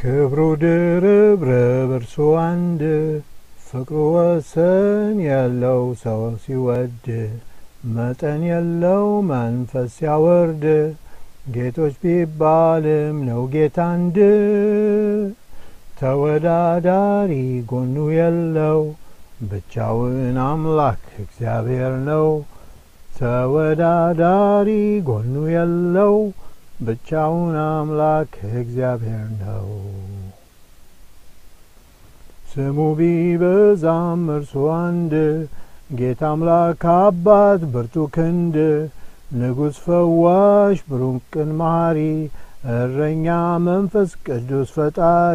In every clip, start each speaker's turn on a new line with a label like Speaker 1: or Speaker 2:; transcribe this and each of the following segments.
Speaker 1: ክብሩ ድርብ ርብ እርሱ አንድ ፍቅሩ ወሰን የለው ሰው ሲወድ መጠን የለው መንፈስ ሲያወርድ ጌቶች ቢባልም ነው ጌታ አንድ ተወዳዳሪ ጎኑ የለው ብቻውን አምላክ እግዚአብሔር ነው። ተወዳዳሪ ጎኑ የለው ብቻውን አምላክ እግዚአብሔር ነው። ስሙ ቢበዛም እርሱ አንድ ጌታ አምላክ አባት ብርቱ ክንድ ንጉሥ ፈዋሽ ብሩክ ቅን መሐሪ እረኛ መንፈስ ቅዱስ ፈጣሪ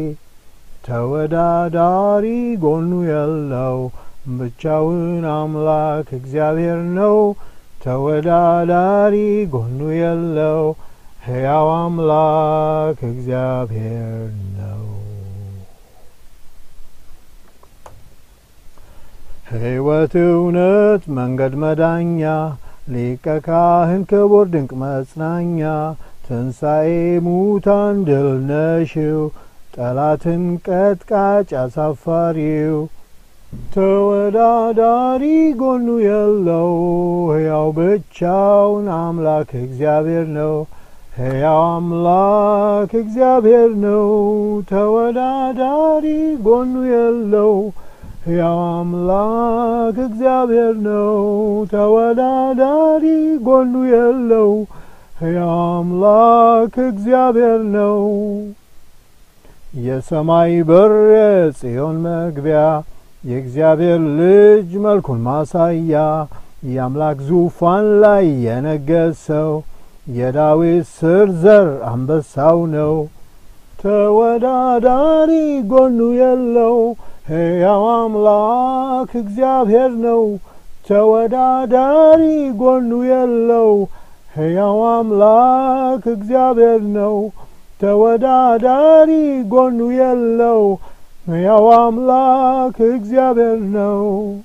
Speaker 1: ተወዳዳሪ ጎኑ የለው ብቻውን አምላክ እግዚአብሔር ነው። ተወዳዳሪ ጎኑ የለው ሕያው አምላክ እግዚአብሔር ነው። ሕይወት እውነት መንገድ መዳኛ ሊቀ ካህን ክቡር ድንቅ መጽናኛ ትንሣኤ ሙታን ድል ነሽው ጠላትን ቀጥቃጭ አሳፋሪው ተወዳዳሪ ጎኑ የለው ሕያው ብቻውን አምላክ እግዚአብሔር ነው። ሕያው አምላክ እግዚአብሔር ነው። ተወዳዳሪ ጎኑ የለው ሕያው አምላክ እግዚአብሔር ነው። ተወዳዳሪ ጎኑ የለው ሕያው አምላክ እግዚአብሔር ነው። የሰማይ በር የጽዮን መግቢያ የእግዚአብሔር ልጅ መልኩን ማሳያ የአምላክ ዙፋን ላይ የነገሰው የዳዊት ስር ዘር አንበሳው ነው። ተወዳዳሪ ጎኑ የለው ሕያው አምላክ እግዚአብሔር ነው። ተወዳዳሪ ጎኑ የለው ሕያው አምላክ እግዚአብሔር ነው። ተወዳዳሪ ጎኑ የለው ሕያው አምላክ እግዚአብሔር ነው።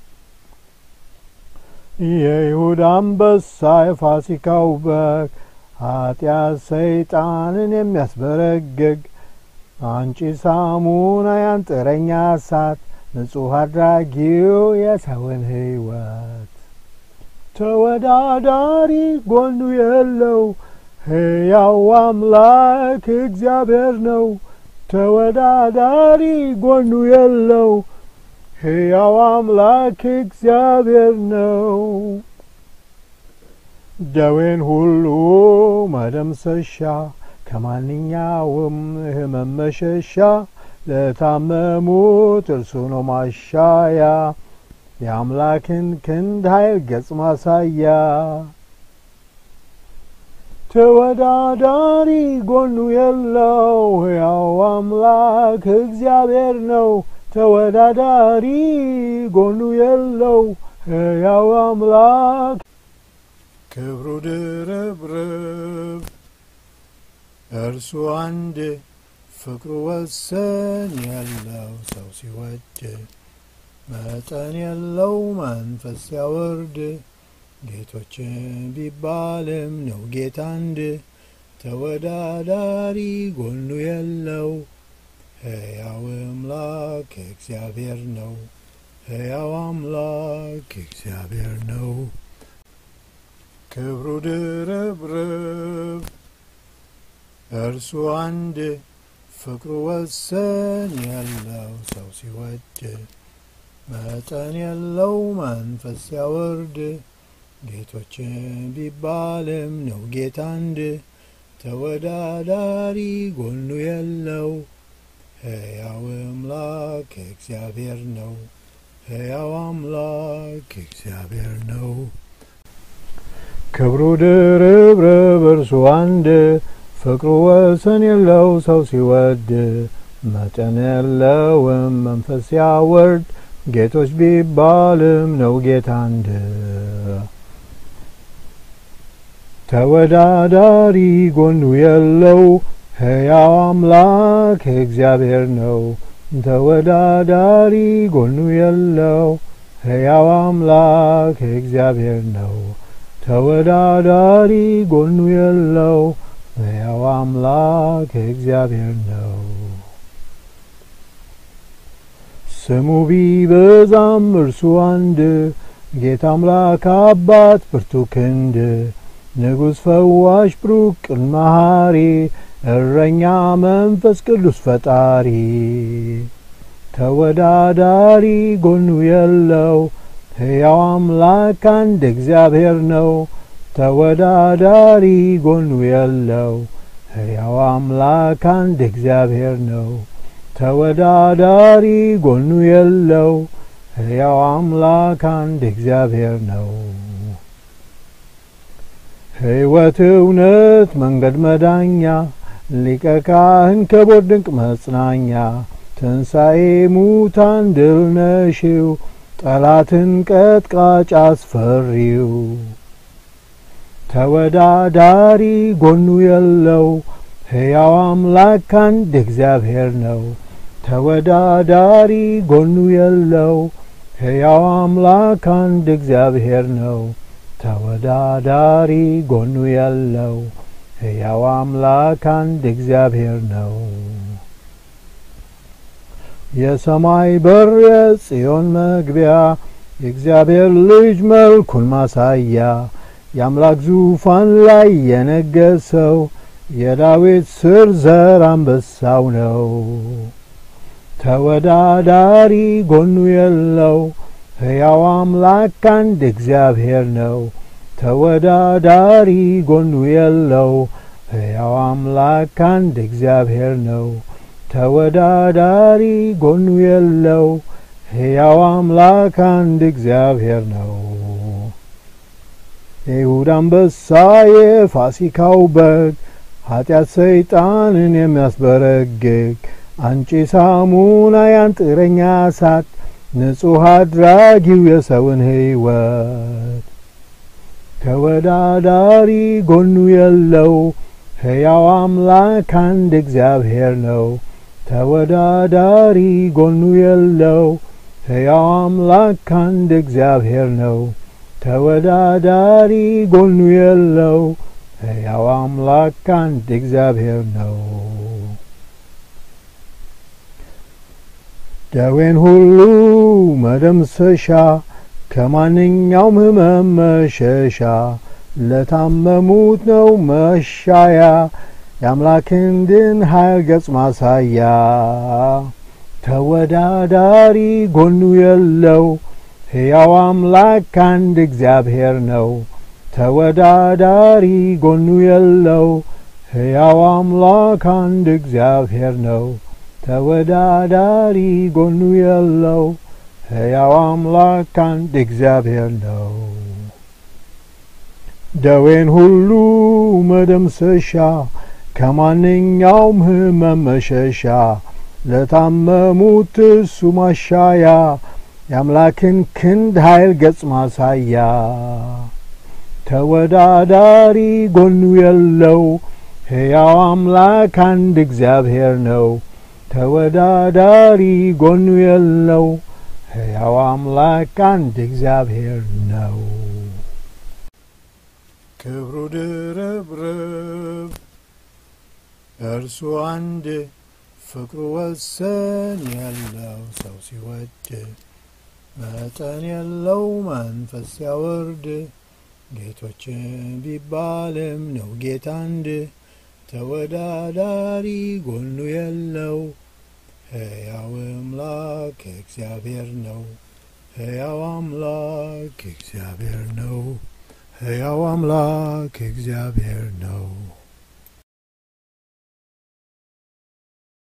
Speaker 1: የይሁዳ አንበሳ የፋሲካው በግ ኃጢአት ሰይጣንን የሚያስበረግግ አንጪ ሳሙና ያንጥረኛ እሳት ንጹሕ አድራጊው የሰውን ሕይወት ተወዳዳሪ ጎኑ የለው ሕያው አምላክ እግዚአብሔር ነው። ተወዳዳሪ ጎኑ የለው ሕያው አምላክ እግዚአብሔር ነው። ደዌን ሁሉ መደምሰሻ ከማንኛውም ሕመም መሸሻ ለታመሙት እርሱ ነው ማሻያ የአምላክን ክንድ ኃይል ገጽ ማሳያ ተወዳዳሪ ጎኑ የለው ሕያው አምላክ እግዚአብሔር ነው። ተወዳዳሪ ጎኑ የለው ሕያው አምላክ ክብሩ ድርብርብ እርሱ አንድ ፍቅሩ ወሰን የለው ሰው ሲወድ መጠን የለው መንፈስ ሲያወርድ ጌቶችን ቢባልም ነው ጌታ አንድ ተወዳዳሪ ጎኑ የለው ሕያው አምላክ እግዚአብሔር ነው። ሕያው አምላክ እግዚአብሔር ነው። ክብሩ ድርብርብ እርሱ አንድ ፍቅሩ ወሰን የለው ሰው ሲወድ መጠን የለው መንፈስ ሲያወርድ ጌቶችን ቢባልም ነው ጌታ አንድ ተወዳዳሪ ጎኑ የለው ሕያው አምላክ እግዚአብሔር ነው። ሕያው አምላክ እግዚአብሔር ነው። ክብሩ ድርብርብ እርሱ አንድ ፍቅሩ ወሰን የለው ሰው ሲወድ መጠን የለውም መንፈስ ሲያወርድ ጌቶች ቢባልም ነው ጌታ አንድ ተወዳዳሪ ጎኑ የለው ሕያው አምላክ እግዚአብሔር ነው። ተወዳዳሪ ጎኑ የለው ሕያው አምላክ እግዚአብሔር ነው። ተወዳዳሪ ጎኑ የለው ሕያው አምላክ እግዚአብሔር ነው። ስሙ ቢበዛም እርሱ አንድ ጌታ አምላክ አባት ብርቱ ክንድ ንጉሥ ፈዋሽ ብሩክ ቅን መሐሪ እረኛ መንፈስ ቅዱስ ፈጣሪ ተወዳዳሪ ጎኑ የለው ሕያው አምላክ አንድ እግዚአብሔር ነው። ተወዳዳሪ ጎኑ የለው ሕያው አምላክ አንድ እግዚአብሔር ነው። ተወዳዳሪ ጎኑ የለው ሕያው አምላክ አንድ እግዚአብሔር ነው። ሕይወት እውነት መንገድ መዳኛ ሊቀ ካህን ክቡር ድንቅ መጽናኛ ትንሣኤ ሙታን ድል ነሺው ጠላትን ቀጥቃጭ አስፈሪው ተወዳዳሪ ጎኑ የለው ሕያው አምላክ አንድ እግዚአብሔር ነው። ተወዳዳሪ ጎኑ የለው ሕያው አምላክ አንድ እግዚአብሔር ነው። ተወዳዳሪ ጎኑ የለው ሕያው አምላክ አንድ እግዚአብሔር ነው። የሰማይ በር የጽዮን መግቢያ የእግዚአብሔር ልጅ መልኩን ማሳያ የአምላክ ዙፋን ላይ የነገሰው የዳዊት ስር ዘር አንበሳው ነው። ተወዳዳሪ ጎኑ የለው ሕያው አምላክ አንድ እግዚአብሔር ነው። ተወዳዳሪ ጎኑ የለው ሕያው አምላክ አንድ እግዚአብሔር ነው። ተወዳዳሪ ጎኑ የለው ሕያው አምላክ አንድ እግዚአብሔር ነው። የይሁዳ አንበሳ የፋሲካው በግ ኀጢአት ሰይጣንን የሚያስበረግግ አንጪ ሳሙና ያንጥረኛ እሳት ንጹሕ አድራጊው የሰውን ሕይወት ተወዳዳሪ ጎኑ የለው ሕያው አምላክ አንድ እግዚአብሔር ነው። ተወዳዳሪ ጎኑ የለው ሕያው አምላክ አንድ እግዚአብሔር ነው። ተወዳዳሪ ጎኑ የለው ሕያው አምላክ አንድ እግዚአብሔር ነው። ደዌን ሁሉ መደምሰሻ ከማንኛውም ሕመም መሸሻ ለታመሙት ነው መሻያ የአምላክን ድን ኃይል ገጽ ማሳያ ተወዳዳሪ ጎኑ የለው ሕያው አምላክ አንድ እግዚአብሔር ነው። ተወዳዳሪ ጎኑ የለው ሕያው አምላክ አንድ እግዚአብሔር ነው። ተወዳዳሪ ጎኑ የለው ሕያው አምላክ አንድ እግዚአብሔር ነው። ደዌን ሁሉ መደምሰሻ ከማንኛውም ሕመም መሸሻ ለታመሙት እሱ ማሻያ የአምላክን ክንድ ኃይል ገጽ ማሳያ ተወዳዳሪ ጎኑ የለው ሕያው አምላክ አንድ እግዚአብሔር ነው። ተወዳዳሪ ጎኑ የለው ሕያው አምላክ አንድ እግዚአብሔር ነው። ክብሩ ድርብርብ እርሱ አንድ ፍቅሩ ወሰን የለው ሰው ሲወድ መጠን የለው መንፈስ ሲያወርድ ጌቶች ቢባልም ነው ጌታ አንድ ተወዳዳሪ ጎኑ የለው ሕያው አምላክ እግዚአብሔር ነው። ሕያው አምላክ እግዚአብሔር ነው። ሕያው አምላክ እግዚአብሔር ነው።